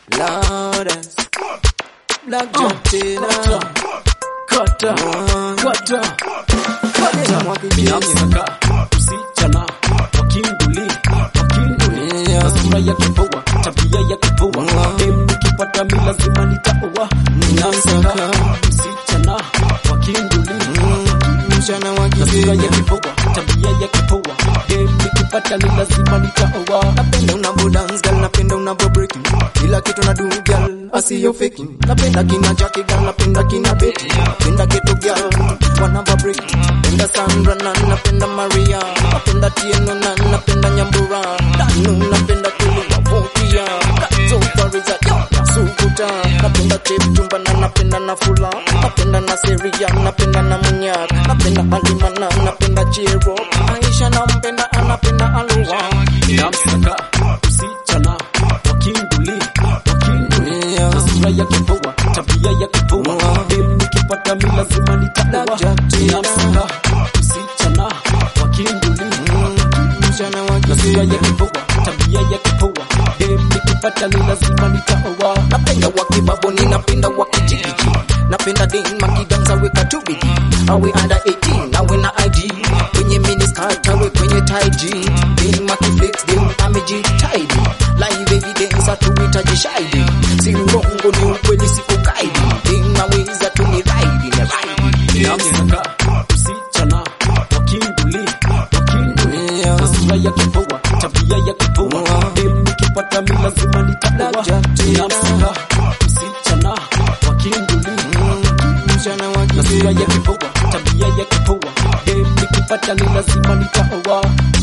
Loudest. Black Jack tena. Kata, kata, kata. Ninamsaka msichana wakinduli, wakinduli. Yeah. Na sura yake poa, tabia yake poa. Wow. Em, nikipata mi lazima nitaoa. Ninamsaka msichana wakinduli, Mchana wa na sura kigeni. yake poa, tabia yake poa. Em, nikipata mi lazima nitaoa. Napenda unavyo dance girl, napenda unavyo break kila kitu na do girl, asiyo fake. Napenda kina Jackie girl, napenda kina Betty, napenda keto girl, wanavyo break. Napenda Sandra na napenda Maria, napenda Tieno na napenda Nyambura, Danu napenda Kulu Vokia, Kato Fariza yo Sukuta, napenda Chip Tumba na napenda Nafula, napenda na Seria, napenda na Munyak, napenda Halima na napenda Chiro, Aisha nampenda anapenda Alua. Ninamsaka msichana wakinduli, wakinduli. Yeah. Na sura yake poa, tabia yake poa. Wow. Em, nikipata mi lazima nitaoa. Black Jack Ninamsaka msichana wakinduli, Mchana wa na sura kigeni. yake poa, tabia yake poa. Em, nikipata mi lazima nitaoa. napenda wakibabo ninapenda wakijigiji napenda den makidanza weka tubidi awe under 18 awe na id kwenye miniskirt awe kwenye taiji den makiflex den amejitaidi live evidence hatuhitaji shahidi si urongo ni ukweli siku kaidi den naweza tu ni raidi ni raidi Ninamsaka msichana wakinduli, wakinduli. Na sura yake poa, tabia yake poa. Wow. Em, nikipata mi lazima nitaoa. Black Jack Ninamsaka msichana wakinduli, mchana wa na sura kigeni yake poa, tabia yake poa. Em, nikipata ni lazima nitaoa.